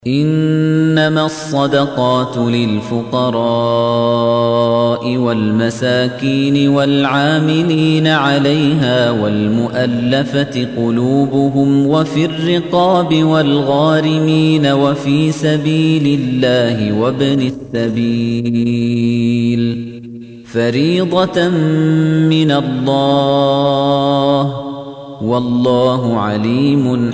إنما الصدقات للفقراء والمساكين والعاملين عليها والمؤلفة قلوبهم وفي الرقاب والغارمين وفي سبيل الله وابن السبيل فريضة من الله والله عليم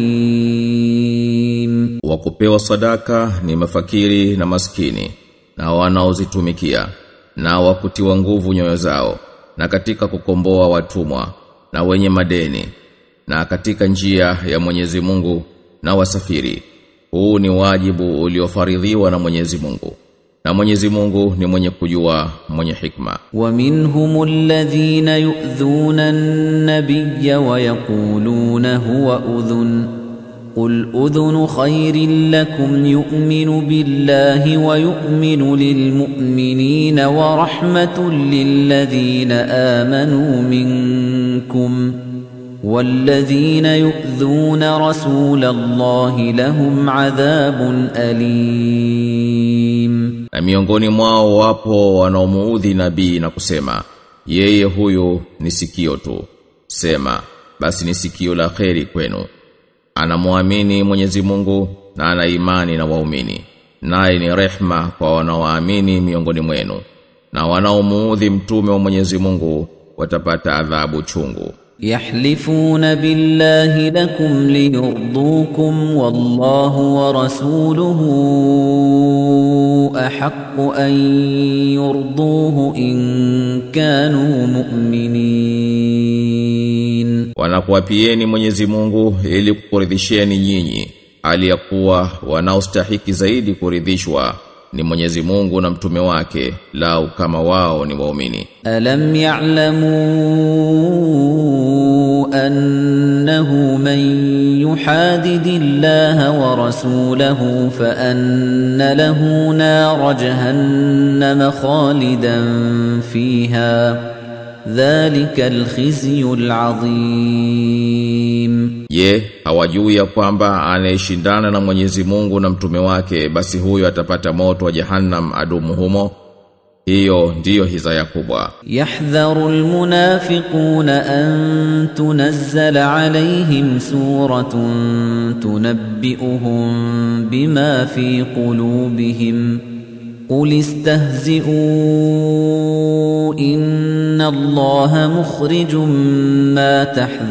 حكيم wa kupewa sadaka ni mafakiri na maskini na wanaozitumikia na wakutiwa nguvu nyoyo zao na katika kukomboa watumwa na wenye madeni na katika njia ya Mwenyezi Mungu na wasafiri huu ni wajibu uliofaridhiwa na Mwenyezi Mungu na Mwenyezi Mungu ni mwenye kujua mwenye hikma ومنهم الذين يؤذون النبي ويقولون هو أذن قل أذن خير لكم يؤمن بالله ويؤمن للمؤمنين ورحمة للذين آمنوا منكم والذين يؤذون رسول الله لهم عذاب أليم na miongoni mwao wapo wanaomuudhi nabii na kusema yeye huyu ni sikio tu sema basi ni sikio la kheri kwenu anamwamini Mwenyezi Mungu na ana imani na waumini naye ni rehma kwa wanaoamini miongoni mwenu na wanaomuudhi mtume wa Mwenyezi Mungu watapata adhabu chungu يحلفون بالله لكم ليرضوكم والله ورسوله أحق أن يرضوه إن كانوا مؤمنين wanakuapieni Mwenyezi Mungu ili kukuridhisheni nyinyi hali ya kuwa wanaostahiki zaidi kuridhishwa ni Mwenyezi Mungu na mtume wake lau kama wao ni waumini ألم يعلموا أنه من يحادد الله ورسوله فأن له نار جهنم خالدا فيها ذلك الخزي العظيم Je, hawajui ya kwamba anayeshindana na Mwenyezi Mungu na mtume wake basi huyo atapata moto wa Jahannam adumu humo? Hiyo ndiyo hizaya kubwa. يحذر المنافقون أن تنزل عليهم سورة تنبئهم بما في قلوبهم قل استهزئوا إن الله مخرج ما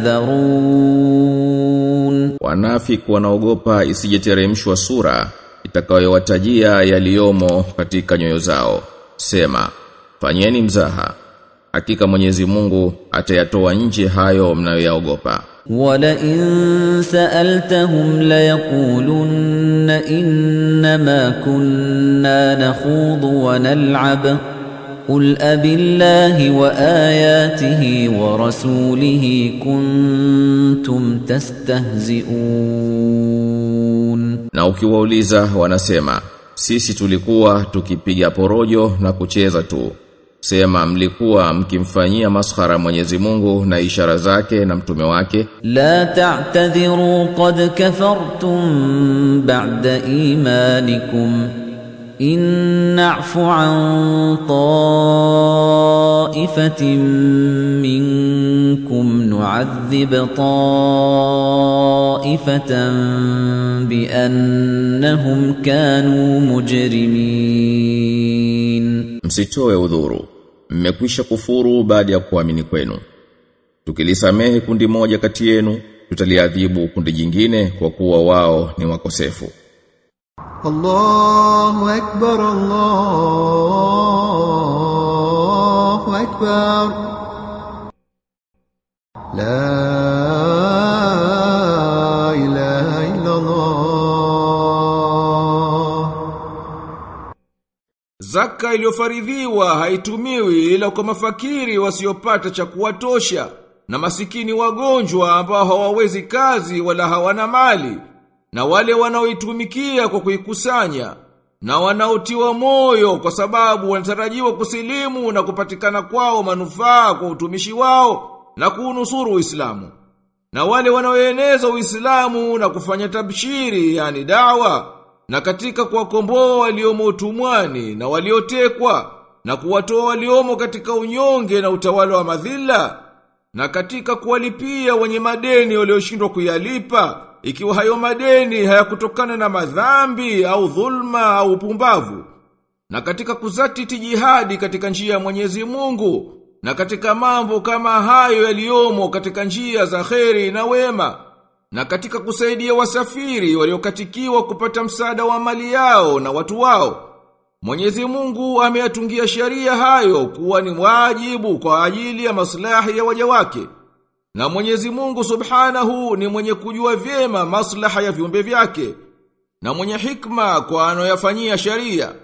تحذرون Wanafiki wanaogopa isijeteremshwa sura itakayowatajia yaliyomo katika nyoyo zao. Sema, fanyeni mzaha. Hakika Mwenyezi Mungu atayatoa nje hayo mnayoyaogopa. ولئن سألتهم ليقولن إنما كنا نخوض ونلعب قل أب الله وآياته ورسوله كنتم تستهزئون Na ukiwauliza wanasema, sisi tulikuwa tukipiga porojo na kucheza tu. Sema mlikuwa mkimfanyia maskhara Mwenyezi Mungu na ishara zake na mtume wake لا تعتذروا قد كفرتم بعد إيمانكم إن نعف عن طائفة منكم نعذب طائفة بأنهم كانوا مجرمين msitoe udhuru mmekwisha kufuru baada ya kuamini kwenu tukilisamehe kundi moja kati yenu tutaliadhibu kundi jingine kwa kuwa wao ni wakosefu الله أكبر الله أكبر لا إله إلا الله Zaka iliyofaridhiwa haitumiwi ila kwa mafakiri wasiopata cha kuwatosha na masikini wagonjwa ambao hawawezi kazi wala hawana mali na wale wanaoitumikia kwa kuikusanya na wanaotiwa moyo kwa sababu wanatarajiwa kusilimu na kupatikana kwao manufaa kwa utumishi wao na kuunusuru Uislamu na wale wanaoeneza Uislamu na kufanya tabshiri yani dawa na katika kuwakomboa waliomo utumwani na waliotekwa na kuwatoa waliomo katika unyonge na utawala wa madhila na katika kuwalipia wenye madeni walioshindwa kuyalipa ikiwa hayo madeni hayakutokana na madhambi au dhulma au upumbavu na katika kuzatiti jihadi katika njia ya Mwenyezi Mungu na katika mambo kama hayo yaliyomo katika njia za kheri na wema na katika kusaidia wasafiri waliokatikiwa kupata msaada wa mali yao na watu wao Mwenyezi Mungu ameyatungia sheria hayo kuwa ni wajibu kwa ajili ya maslahi ya waja wake. Na Mwenyezi Mungu Subhanahu ni mwenye kujua vyema maslaha ya viumbe vyake na mwenye hikma kwa anoyafanyia sheria.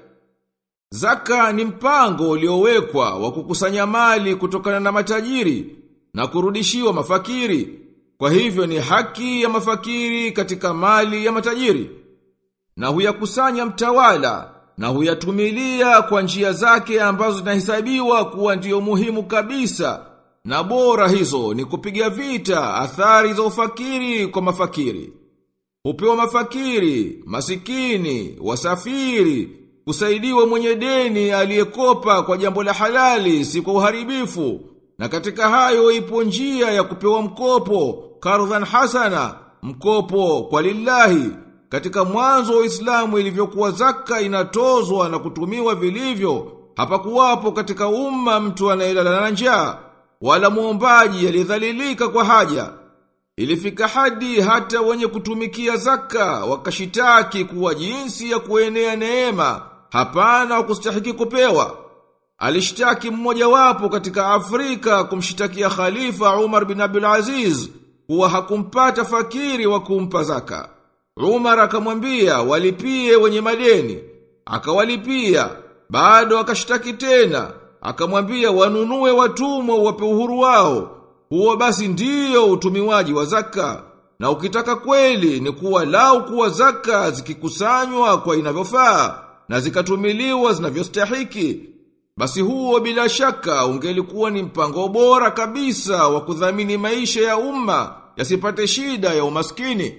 Zaka ni mpango uliowekwa wa kukusanya mali kutokana na matajiri na kurudishiwa mafakiri. Kwa hivyo ni haki ya mafakiri katika mali ya matajiri. Na huyakusanya mtawala na huyatumilia kwa njia zake ambazo zinahesabiwa kuwa ndiyo muhimu kabisa na bora hizo ni kupiga vita athari za ufakiri kwa mafakiri. Hupewa mafakiri, masikini, wasafiri, kusaidiwa mwenye deni aliyekopa kwa jambo la halali si kwa uharibifu. Na katika hayo ipo njia ya kupewa mkopo, kardhan hasana, mkopo kwa lillahi, katika mwanzo wa Uislamu ilivyokuwa zaka inatozwa na kutumiwa vilivyo, hapakuwapo katika umma mtu anayelala na njaa wala muombaji aliyedhalilika kwa haja. Ilifika hadi hata wenye kutumikia zaka wakashitaki kuwa jinsi ya kuenea neema, hapana wa kustahiki kupewa. Alishtaki mmoja wapo katika Afrika kumshitakia Khalifa Umar bin Abdul Aziz kuwa hakumpata fakiri wa kumpa zaka. Umar akamwambia walipie wenye madeni. Akawalipia, bado akashtaki tena, akamwambia wanunue watumwa wape uhuru wao. Huo basi ndiyo utumiwaji wa zaka. Na ukitaka kweli ni kuwa lau kuwa zaka zikikusanywa kwa inavyofaa na zikatumiliwa zinavyostahiki. Basi huo bila shaka ungelikuwa ni mpango bora kabisa wa kudhamini maisha ya umma yasipate shida ya umaskini.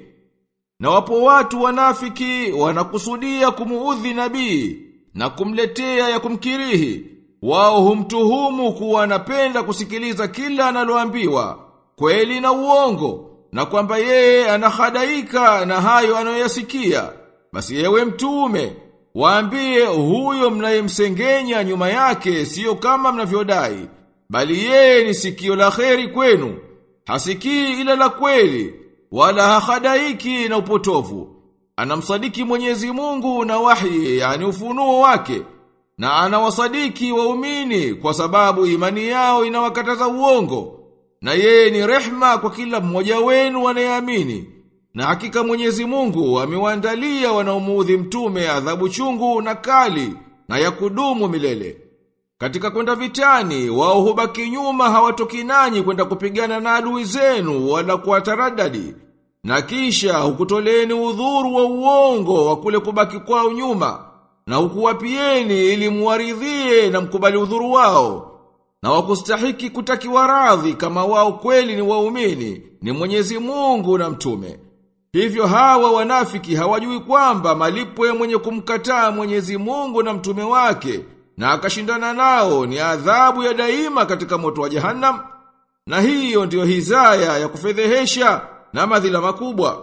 Na wapo watu wanafiki wanakusudia kumuudhi nabii na kumletea ya kumkirihi. Wao humtuhumu kuwa anapenda kusikiliza kila analoambiwa, kweli na uongo, na kwamba yeye anahadaika na hayo anayoyasikia. Basi yewe mtume, waambie huyo mnayemsengenya nyuma yake siyo kama mnavyodai, bali yeye ni sikio la kheri kwenu, hasikii ila la kweli, wala hahadaiki na upotovu. Anamsadiki Mwenyezi Mungu na wahi, yani ufunuo wake, na anawasadiki waumini kwa sababu imani yao inawakataza uongo. Na yeye ni rehma kwa kila mmoja wenu anayeamini. Na hakika Mwenyezi Mungu amewaandalia wanaomuudhi mtume adhabu chungu na kali na ya kudumu milele. Katika kwenda vitani, wao hubaki nyuma hawatoki nanyi kwenda kupigana na adui zenu wala kuwataradadi. Na kisha hukutoleni udhuru wa uongo wa kule kubaki kwao nyuma na hukuwapieni ili muwaridhie na mkubali udhuru wao. Na wakustahiki kutakiwa radhi kama wao kweli ni waumini, ni Mwenyezi Mungu na mtume. Hivyo hawa wanafiki hawajui kwamba malipo ya mwenye kumkataa Mwenyezi Mungu na mtume wake na akashindana nao ni adhabu ya daima katika moto wa Jahannam. Na hiyo ndiyo hizaya ya kufedhehesha na madhila makubwa.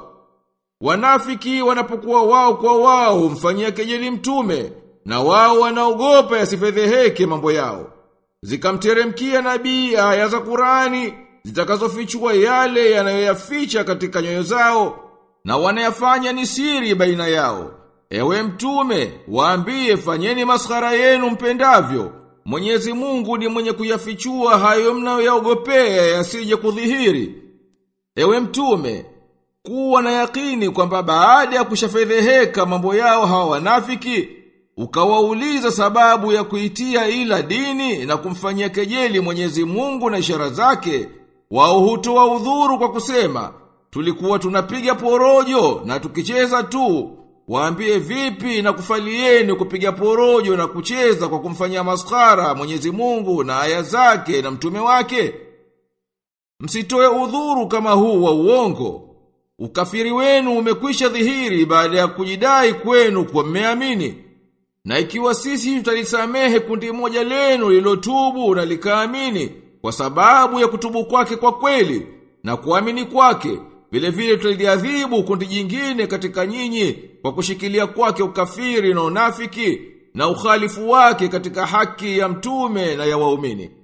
Wanafiki wanapokuwa wao kwa wao humfanyia kejeli mtume na wao wanaogopa yasifedheheke mambo yao. Zikamteremkia nabii aya za Qurani zitakazofichua yale yanayoyaficha katika nyoyo zao na wanayafanya ni siri baina yao. Ewe mtume, waambie fanyeni maskhara yenu mpendavyo. Mwenyezi Mungu ni mwenye kuyafichua hayo mnayoyaogopea yasije kudhihiri. Ewe mtume, kuwa na yakini kwamba baada ya kushafedheheka mambo yao hawa wanafiki, ukawauliza sababu ya kuitia ila dini na kumfanyia kejeli Mwenyezi Mungu na ishara zake, wao hutoa udhuru kwa kusema, tulikuwa tunapiga porojo na tukicheza tu. Waambie vipi na kufalieni kupiga porojo na kucheza kwa kumfanyia maskara Mwenyezi Mungu na aya zake na mtume wake? Msitoe udhuru kama huu wa uongo. ukafiri wenu umekwisha dhihiri baada ya kujidai kwenu kwa mmeamini. Na ikiwa sisi tutalisamehe kundi moja lenu lilotubu na likaamini kwa sababu ya kutubu kwake kwa kweli na kuamini kwake, vile vile tutaliadhibu kundi jingine katika nyinyi kwa kushikilia kwake ukafiri na unafiki na ukhalifu wake katika haki ya mtume na ya waumini.